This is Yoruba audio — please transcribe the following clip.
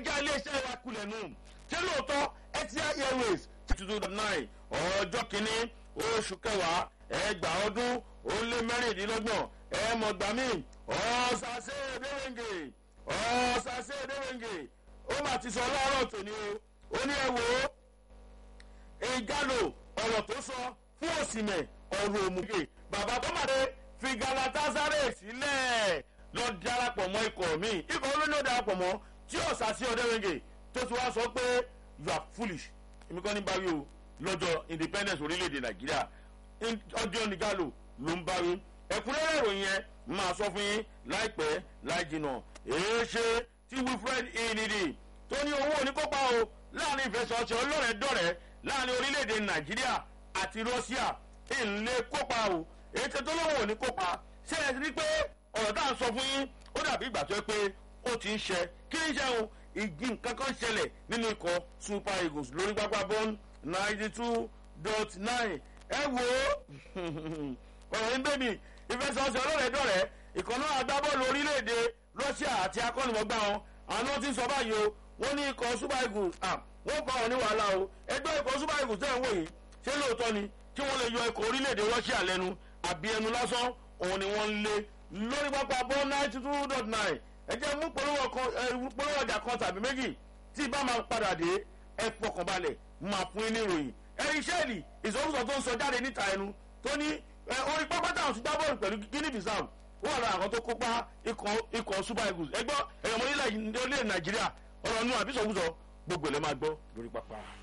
já iléeṣẹ́ wa kulẹ̀ nù ṣé lóòótọ́ etihad airways two thousand nine ọjọ́ kìíní oṣù kẹwàá ẹgbàá ọdún ó lé mẹ́rìndínlọ́gbọ̀n ẹ̀ẹ́mọ̀gbàmí ọ̀sàsẹ́ ẹ̀dẹ́rẹ́ngè ọ̀sàsẹ́ ẹ̀dẹ́rẹ́ngè ó mà ti sọ lọ́rọ̀ tòní o ó ní ẹ wò ó ìgálò ọ̀rọ̀ tó sọ fún òsìmẹ̀ ọ̀rọ̀ òmùgè bàbá tó màdé fi galatasaray sílẹ̀ lọ darapọ̀ mọ́ ikọ̀ mi ikọ̀ olóyún ó darapọ̀ mọ́ tí ọ̀sàsẹ́ ọ̀dẹ́rẹ́ngè tó ti wá sọ pé you are foolish èmi kọ́ ní báwí o lọ́jọ́ independence orílẹ̀-èdè nàìjíríà ọjọ́ nìgálò ló ń báwí ẹ̀kúnrẹ́rẹ́ ìròyìn yẹn máa sọ fún yín láìpẹ́ láì jìnà èé ṣe tí wilfred enidi tó ní owó oníkópa o láàrin ìfẹsọ̀ọ̀sẹ̀ ọlọ́rẹ̀ẹ́dọ̀rẹ́ láàrin orílẹ̀-èdè nàìjíríà àti russia ìlé kópa o èyí tó tó lówó oníkópa ṣe é rí pé ọ̀rọ̀ tá à ń sọ fún yín ó dàbí ìgbà tó yẹ pé ó ti ń ṣe kí ń ṣe òun igi nǹkan kan ṣẹlẹ̀ nínú ikọ̀ super eagles lórí pápá bọ́ọ̀n ninety two dot nine ẹ wo ọ̀rọ̀ ń bẹ́mi ìfẹsọ̀ọ̀sẹ̀ ọlọ́rẹ̀ẹ́dọ̀rẹ́ ìkànnà agbábọ́ọ̀lù orílẹ̀-èdè russia àti akọ́nìmọ̀gbà wọn àwọn tí ń sọ báyìí o wọ́n ní ikọ̀ super eagles wọ́n kọ́ ọ ní wàhálà o ẹgbẹ́ ikọ̀ super eagles tẹ̀ ń wò yìí ṣé lóòótọ́ ni kí wọ́n lè yọ ikọ̀ orílẹ̀-èdè russia lẹ́nu àbí ẹnu lásán òun ni wọ́n ń lé lórí pápá bọ́ọ̀n ninety two dot nine ẹ jẹ́ mú polówó ọjà kan tàbí méjì tí bá máa padà dé ẹ fọkànbalẹ̀ máa fún yín ní ìròyìn ẹ̀rí sẹ́ẹ̀lì ìsọkúsọ tó ń sọ jáde níta ẹnu tó ní orí pápá táwọn ti gbá bọ́ọ̀lù pẹ̀lú guinea bissau ó wà lára àwọn tó kópa ikọ̀ super eagles ẹgbọ́ ẹ̀yọ̀mọ́ nílẹ̀ nàìjíríà ọ̀rọ̀ nù àbí ìsọkúsọ gbogbo ẹ̀ lẹ́ máa gbọ́ lórí pápá.